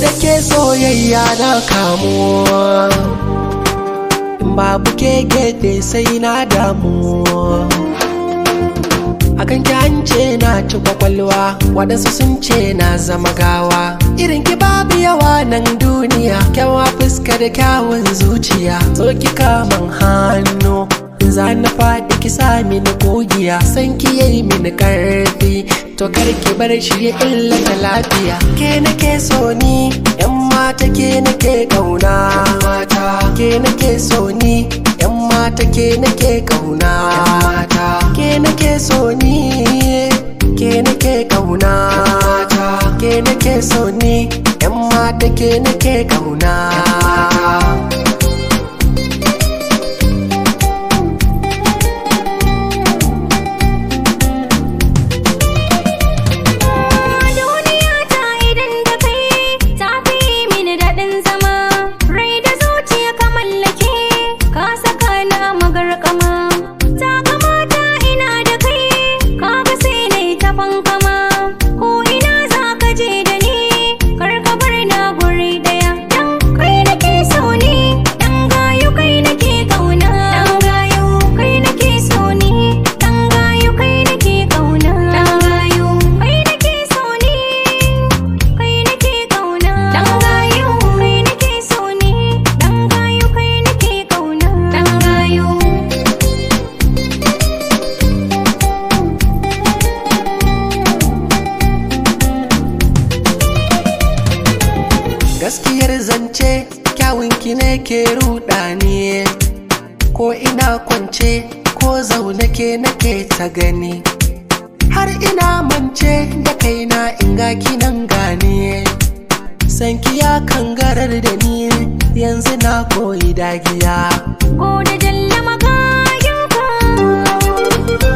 da ke soyayya na kamu in babu ke gede sai na damu akan ki an ce na ci kwakwalwa waɗansu sun ce na zama gawa irin ki babu yawa nan duniya kyawa fuska da kyawun zuciya so ki kaman hannu za na faɗi ki sa mini kogiya san ki yayi mini karfi to kar ki bar shi ya illata lafiya ke nake so ni yan mata ke nake kauna mata ke nake so ni yan mata ke nake kauna mata ke nake so ni ke nake kauna mata ke nake so ni yan mata ke nake kauna Duniya ta idan da kai ta fi mini daɗin zama rai da zuciya ka mallake ka saka na magarkama ta kamata ina da kai kaga sai na yi ta fankama ko ina za ka je da ni kar ka bar na guri daya dan kai nake so ni dan gayu kai nake kauna dan gayu kai nake so ni dan gayu kai nake kauna dan gayu kai nake so ni kai nake kauna dan gayu kai nake so ni dan gayu kai nake kauna dan gayu gaskiyar zance kyawunki ne ke ruɗa ni ko ina kwance ko zaune ke nake ta gani har ina mance da kaina in ga kinan gane sanki ya kangarar da ni yanzu na koyi dagiya ko da jalla magayanka